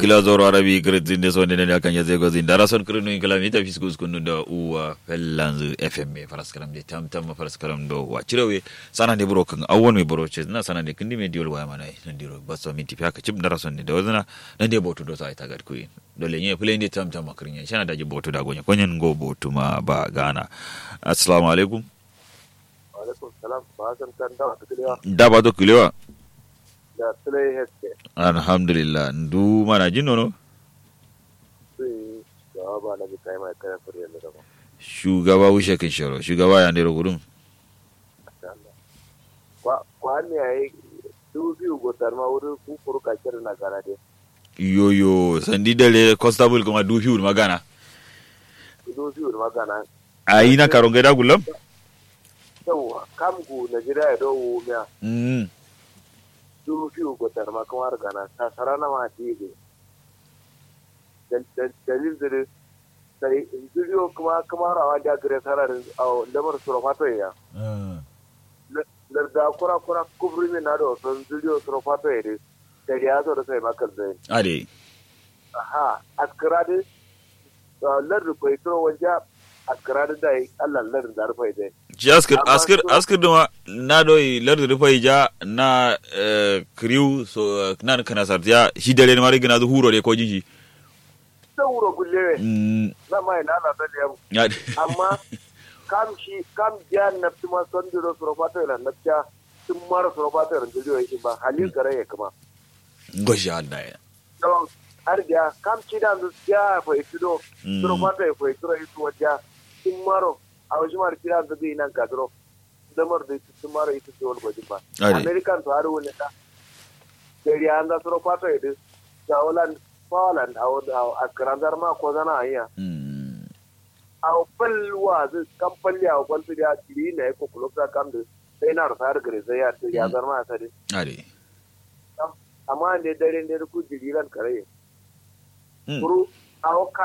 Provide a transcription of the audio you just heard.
gila zoro arabi kretin de sonde ne kan yaze gozi ndara son krenu ingala mi tafi skus kunu da uwa fellanzu fm faras karam de tam tam faras karam do wa cirewe sana de bro kan awon me bro ce na sana de kindi me diol waya mana nan diro baso mi tifi aka cib ndara son de wazna nan de botu do sa ita gad kuin dole nye play de tam tam makrin shana da ji botu da gonya konyen go botu ma ba gana assalamu alaikum alaikum salam ba san kan da wata kilewa da ba to kilewa da sulai heske alhamdulillah ndu mana jin nono sai jawaba na bi kai mai kare fure da gaba shugaba wushe kan sharo shugaba ya ndero gudun kwa kwa ne yayi du biyu gotar ma wuri ku kuru ka kira na gara de yoyo sandi dale constable kuma du hiul magana du biyu magana ayi na karonge da gulam yau kam gu na jira ya dawo miya mm du biyu gotar ma kamar gana ta sarana ma ti ge dalil da sai video kuma kamar awa da gare sararin a lamar surafato ya larda kura kura kubri min na da wasan video surafato ya dai da ya zo da sai makar zai ade aha askarade lardu kwai turo wanja askarade dai Allah lardu da rufai dai ji askir Amma askir so- askir duma na doyi lardu rufai ja na eh, kriu so eh, na kana sartiya shi dare ne mari gina zu huro de ko jinji sai wuro gullewe mm na mai na na da yau ya amma kam shi kam ja nafti ma son diro surafato ila nafta tun mara surafato ila dilo yake ba halin kare ya kuma goshi Allah ya don har da kam ci da zu ja fa itido Mm. surafato ya fa itido itu wajja tun maro a wajen mara ci da zu bi nan kadro damar da tun maro itu ce wani gwajin ba Ade. american to har wani da dari an da surafato ya dis da Holland Poland a a karandar ma ko zana hanya mm a falwa zai kan falli a kwalfi da tiri na yako kulokta kam da sai na rasa har gare sai ya ya zarma a sadi ade amma ne dare ne ku jiriran kare Mm. kuru a